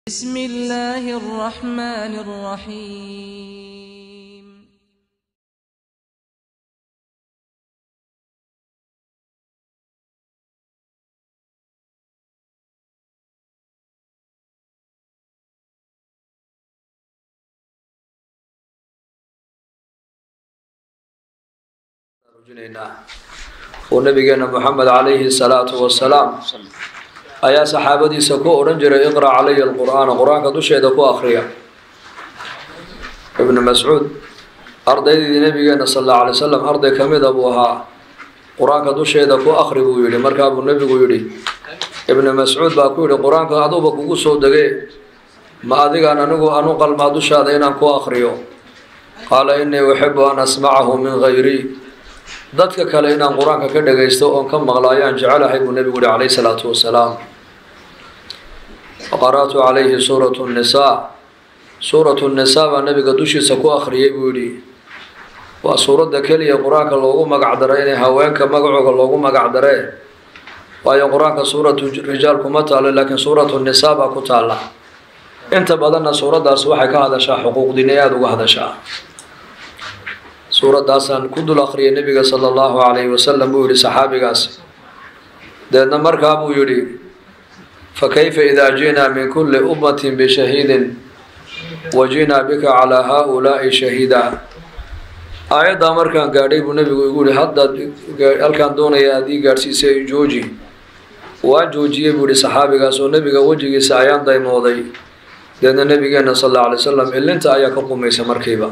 بسم الله الرحمن الرحيم oo nabigeena moxamed calayhi salaatu wasalaam ayaa saxaabadiisa ku odhan jiray iqra' calaya alqur'aana qur-aanka dusheeda ku akhriya ibnu mascuud ardaydii nabigeena sal alla alay slam arday ka mida buu ahaa qur-aanka dusheeda ku akhri buu yidhi markaa buu nebigu yidhi ibnu mascuud baa ku yidhi qur-aanka aduuba kugu soo degee ma adigaan anigu anu qalmaa dushaada inaan ku akhriyo qaala innii uxibu an asmacahu min hayrii dadka kale inaan qur-aanka ka dhagaysto oon ka maqlo ayaan jecelahay buu nebigu yihi calayhi salaatu wasalaam faqara'tu calayhi suuratu nnisaa suuratu nnisaa baa nebiga dushiisa ku akhriyay buu yidhi waa suuradda keliya qur-aanka loogu magac daray inay haweenka magacooga loogu magac daree waayo qur-aanka suuratu rijaal kuma taalo laakiin suuratu nisaa baa ku taalla inta badanna suuraddaas waxay ka hadashaa xuquuqdiinay aada uga hadashaa suuraddaasaan ku dul akhriyay nebiga sala allahu calayhi wasalam buu yihi saxaabigaas deedna markaa buu yidhi fa kayfa idaa ji'naa min kulli ummatin bishahiidin wa ji'naa bika calaa haa-ulaa'i shahiida aayaddaa markaan gaadhay buu nebigu igu yihi haddaad halkaan doonaya aad ii gaadhsiisay jooji waan joojiyey buu yihi saxaabigaas oo nebiga wejigiisa ayaan daymooday deedna nebigeena sal alla alay wasalam ilinta ayaa ka qumaysa markiiba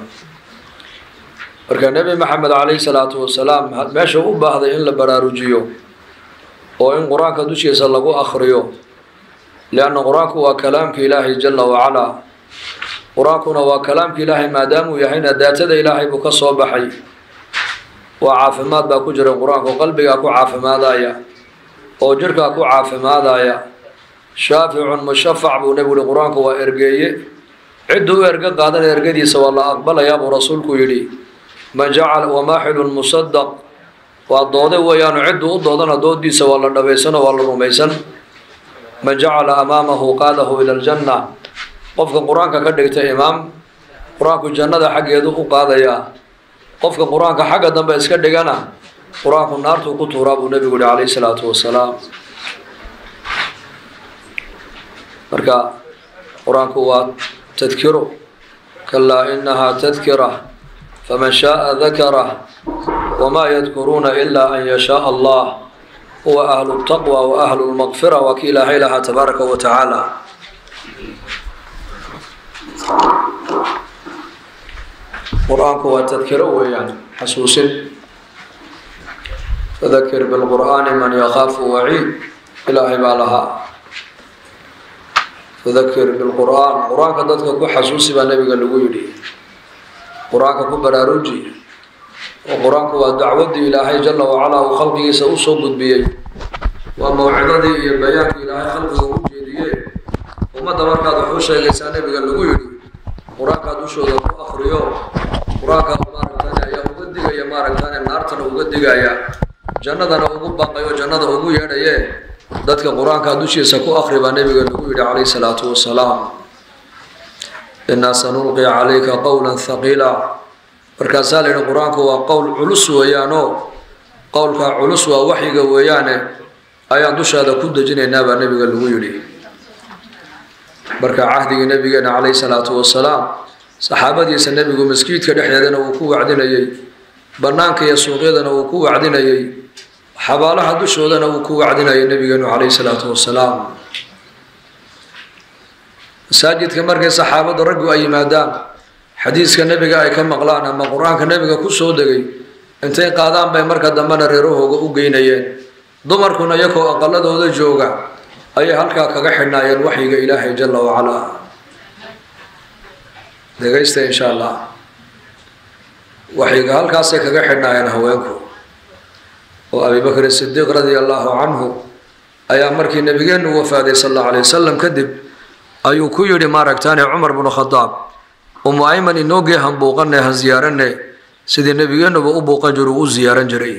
marka nebi maxamed calayhi salaatu wasalaam meesha u baahday in la baraarujiyo oo in qur-aanka dushiisa lagu akhriyo lianna qur-aanku waa kalaamka ilaahay jala wacalaa qur-aankuna waa kalaamka ilaahay maadaamuu yahayna daatada ilaahay buu ka soo baxay waa caafimaad baa ku jira qur-aanku qalbigaa ku caafimaadaya oo jirhkaa ku caafimaadaya shaaficun mushafac buu nebigu yihi qur-aanku waa ergeeye ciddu u erge qaadana ergadiisa waa la aqbalayaa buu rasuulku yidhi man jacala wamaaxilun musadaq waa doode weeyaanu ciddu u doodana doodiisa waa la dhabaysano waa la rumaysan man jacala amaamahu qaadahu ila aljanna qofka qur-aanka ka dhigta imaam qur-aanku jannada xaggeedu u qaadayaa qofka qur-aanka xagga dambe iska dhigana qur-aanku naartuu ku tuuraa buu nebigu yihi calayhi salaatu wasalaam marka qur-aanku waa tadkiro kalaa inahaa tadkira faman shaaa dakarah wamaa yadkuruuna ilaa an yashaaa allah huwa ahlu ltaqwa wa ahlu lmaqfira waa ki ilaahay lahaa tabaaraka wa tacaala qur-aanku waa tadkiro weeyaan xasuusin fadakir bilqur'aani man yakaafu waciid ilaahay baa lahaa fadakir bilqur'aan qur-aanka dadka ku xasuusi baa nabiga lagu yidhi qur-aanka ku baraaruji oo qur-aanku waa dacwaddii ilaahay jala wacalaa uu khalqigiisa usoo gudbiyey waa mawcidadii iyo bayaankii ilaahay khalqiga u jeediyee ummadda markaad wax u sheegaysaa nabiga lagu yidhi qur-aankaa dushooda ku akriyo qur-aanka maaragtane ayaa uga digaya maaragtane naartana uga digaya jannadana ugu baqayo jannada ugu yeedhaye dadka qur-aankaa dushiisa ku akri baa nabiga lagu yidhi calayhi salaatu wasalaam innaa sanulqi calayka qowla haqiila markaasaa la yidhi qur-aanku waa qowl culus weeyaanoo qowlkaa culus waa waxyiga weeyaane ayaan dushaada ku dejinaynaa baa nebiga lagu yidhi marka cahdigii nabigeena calayhi salaatu wasalaam saxaabadiisa nebigu maskiidka dhexdeedana uu ku wacdinayey bannaanka iyo suuqyadana uu ku wacdinayey xabaalaha dushoodana uu ku wacdinayay nebigeenu calayhi salaatu wasalaam masaajidka markay saxaabadda raggu ay yimaadaan xadiiska nebiga ay ka maqlaan ama qur-aanka nebiga ku soo degay intay qaadaan bay marka dambena reerahooga u geynayeen dumarkuna iyakoo aqaladooda jooga ayay halkaa kaga xidhnaayeen waxyiga ilaahay jala wacalaa dhegaysta insha allah waxyiga halkaasay kaga xidhnaayeen haweenku oo abibakr sidiiq radia allahu canhu ayaa markii nabigeenu wafaaday sal allau alay wasalam kadib ayuu ku yidhi maaragtaane cumar bnu khadaab umu ayman inoogii han buuqane han ziyaarane sidii nebigeenuba u buuqan jiru u ziyaaran jiray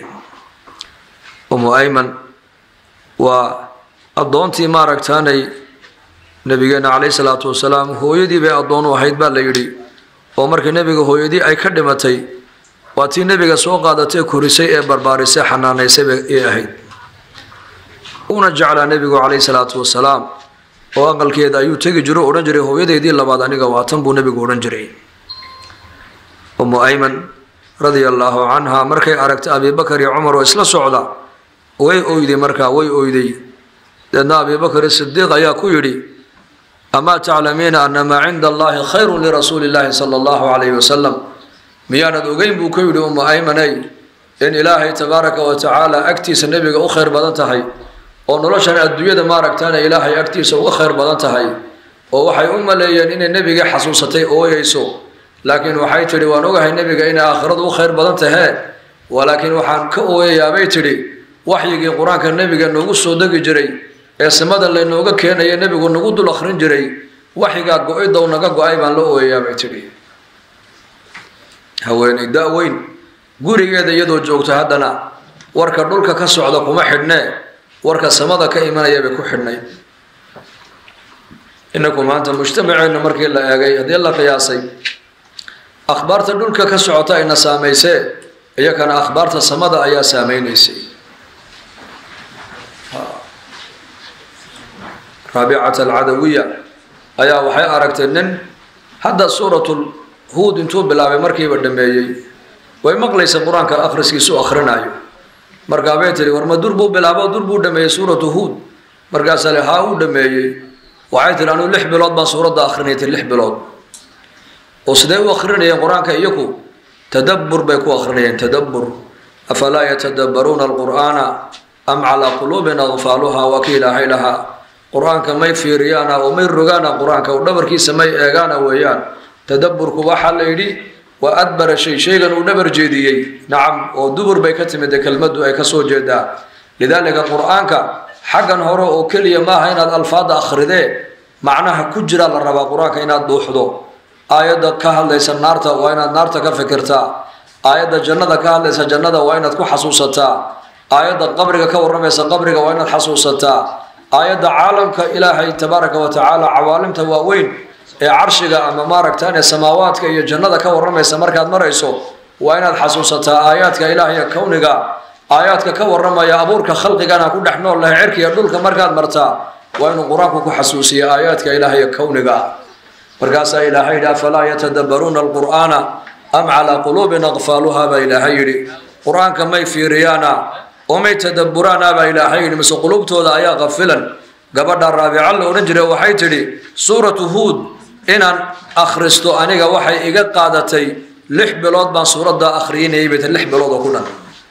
umu ayman waa addoontii maaragtaanay nabigeena calayhi salaatu wasalaam hooyadii bay addoon u ahayd baa la yidhi oo markii nebiga hooyadii ay ka dhimatay waa tii nebiga soo qaadatay korisay ee barbaarisay xanaanaysay bay ay ahayd uuna jeclaa nebigu calayhi salaatu wasalaam oo aqalkeeda ayuu tegi jiro odhan jiray hooyadeydii labaad aniga waatan buu nebigu odhan jiray umu ayman radia allaahu canha markay aragtay abibakar iyo cumar oo isla socda way oyday markaa way oyday deedna abibakar sidiiq ayaa ku yidhi amaa taclamiina ana maa cinda allahi khayru lirasuuli illaahi sala allahu calayhi wasalam miyaanad ogeyn buu ku yidhi umu aymanay in ilaahay tabaaraka wa tacaala agtiisa nebiga u khayr badan tahay oo noloshan adduunyada maaragtaana ilaahay agtiisa uga khayr badan tahay oo waxay u maleeyeen inay nebiga xasuusatay ooyeyso laakiin waxay tidhi waan ogahay nebiga inay aakhiradu u khayr badan tahee walaakiin waxaan ka ooyayaabay tidhi waxyigii qur-aanka nebiga noogu soo degi jiray ee samada laynooga keenaya nebigu nagu dul akhrin jiray waxyigaa go-idow naga go-ay baan la ooyayaabay tidhi haweeney da-weyn gurigeeda iyadoo joogta haddana warka dhulka ka socda kuma xidhnee warka samada ka imanaya bay ku xidhnay inaku maanta mujtamaceenna markii la eegay haddii la qiyaasay akhbaarta dhulka ka socota ayna saamaysee iyakana akhbaarta samada ayaa saameynaysay raabicata alcadawiya ayaa waxay aragtay nin hadda suuratul huud intuu bilaabay markiiba dhameeyey way maqlaysa qur-aanka akhriskiisu akhrinayo markaa bay tihi war ma dur buu bilaabo dur buu dhameeyey suuratu huud markaasaa le haa uu dhameeyey waxay tihi anuu lix bilood baan suuradda akhrinay ti lix bilood oo sidee u akhrinayeen qur-aanka iyaku tadabbur bay ku akhrinayeen tadabbur afalaa yatadabbaruuna alqur'aana am calaa quluubin akfaaluha waa ki ilaahay lahaa qur-aanka may fiiriyaana oo may rogaana qur-aanka oo dhabarkiisa may eegaana weeyaan tadabburku waxaa la yidhi waa adbara shay shaygan uu dhabar jeediyey nacam oo dubur bay ka timid kelmaddu ay kasoo jeedaa lidaalika qur-aanka xaggan hore oo keliya maaha inaad alfaada akhridee macnaha ku jira la rabaa qur-aanka inaad dhuuxdo aayadda ka hadlaysa naarta waa inaad naarta ka fikirtaa aayadda jannada ka hadlaysa jannada waa inaad ku xasuusataa aayadda qabriga ka warramaysa qabriga waa inaad xasuusataa aayadda caalamka ilaahay tabaaraka wa tacaala cawaalimta waaweyn ee carshiga ama maaragtaan ee samaawaadka iyo jannada ka warramaysa markaad marayso waa inaad xasuusataa aayaadka ilaahiya kowniga aayaadka ka warramaya abuurka khalqigana ku dhex nool lahay cirkiya dhulka markaad martaa waa inuu qur-aanku ku xasuusiya aayaadka ilaahiya kowniga markaasaa ilaahay yidhi afalaa yatadabbaruuna alqur'aana am calaa quluubin aqfaaluha baa ilaahay yidhi qur-aanka may fiiriyaana oo may tadabburaana baa ilaahay yidhi mise qulubtooda ayaa qafilan gabadha raabica la odhan jiray waxay tidhi suuratu huud inaan akhristo aniga waxay iga qaadatay lix bilood baan suuradda akhriyinayay bay lix bilood oo ku dhan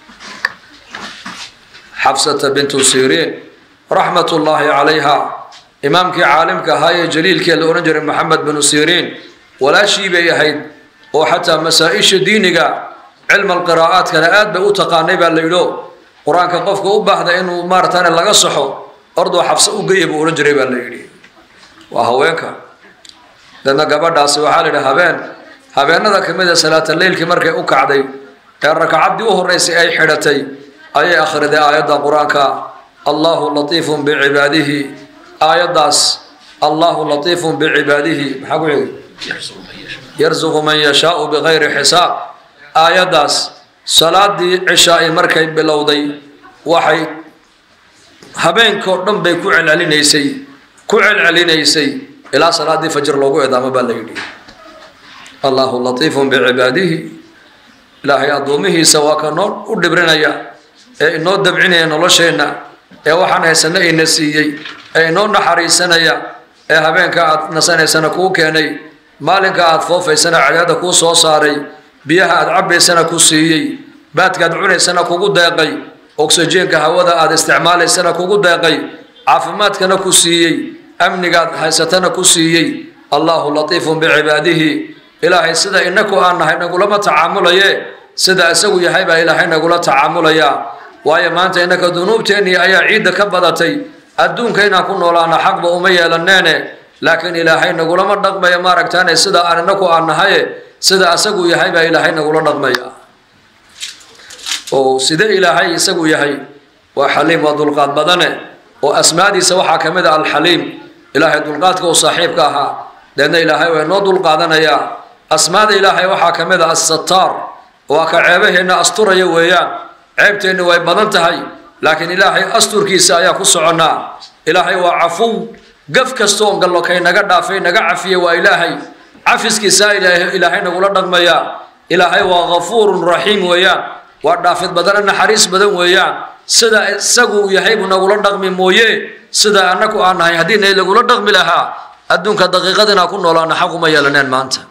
xafsata bintu siriin raxmatullaahi calayha imaamkii caalimka ahaa ee jaliilkee la odhan jiray maxamed binu siriin walaashii bay ahayd oo xataa masaa-isha diiniga cilma alqiraa'aadkana aad bay u taqaanay baa la yidho qur-aanka qofka u baahda inuu maarataane laga saxo ordoo xabse u geya buu odhan jiray baa la yidhi waa haweenka dadna gabadhaasi waxaa la yidhi habeen habeenada ka mid a salaata leylkii markay u kacday ee rakacaddii u horreysay ay xidhatay ayay akhriday aayadda qur-aanka allahu latiifun bicibaadihi aayaddaas allahu latiifun bicibaadihi maxaa ku xigay yarsuqu man yashaau bikayri xisaab aayaddaas salaadii cishaa-i markay bilowday waxay habeenkao dhan bay ku celcelinaysay ku celcelinaysay ilaa salaadii fajr loogu eedaamo baa la yidhi allahu latiifun bicibaadihi ilaahay addoomihiisa waa ka noo u dhibrinaya ee inoo dabcinaya nolosheenna ee waxaan haysana ina siiyey ee inoo naxariisanaya ee habeenka aad nasanaysana kuu keenay maalinka aad foofaysana cadaada kuu soo saaray biyaha aad cabbaysana ku siiyey baadkaad cunaysana kugu deeqay oksijeenka hawada aad isticmaalaysana kugu deeqay caafimaadkana ku siiyey amnigaad haysatana ku siiyey allahu latiifun bicibaadihi ilaahay sida inaku aan nahay nagulama tacaamulaye sida isagu yahay baa ilaahay nagula tacaamulayaa waayo maanta innaka dunuubteennii ayaa ciidda ka badatay adduunka inaan ku noolaana xaqba uma yeelaneene laakiin ilaahay nagulama dhaqmaya maaragtaane sida aan inaku aan nahaye sida isagu yahay baa ilaahay nagula dhaqmaya oo sidee ilaahay isagu yahay waa xaliim waa dulqaad badane oo asmaadiisa waxaa ka mid a alxaliim ilaahay dulqaadka uu saaxiibka ahaa deedna ilaahay waa inoo dulqaadanayaa asmaada ilaahay waxaa ka mid a assataar waa ka ceebaheenna asturaya weeyaan ceebteenna way badan tahay laakiin ilaahay asturkiisa ayaa ku soconnaa ilaahay waa cafuw gaf kastoon gallo kay naga dhaafay naga cafiya waa ilaahay cafiskiisaa ilaahay nagula dhaqmayaa ilaahay waa ghafuurun raxiim weeyaan waa dhaafid badana naxariis badan weeyaan sida isagu yahay buu nagula dhaqmi mooye sida annaku aan nahay haddii nay lagula dhaqmi lahaa adduunka daqiiqad inaa ku noolaana xaq uma yeelaneen maanta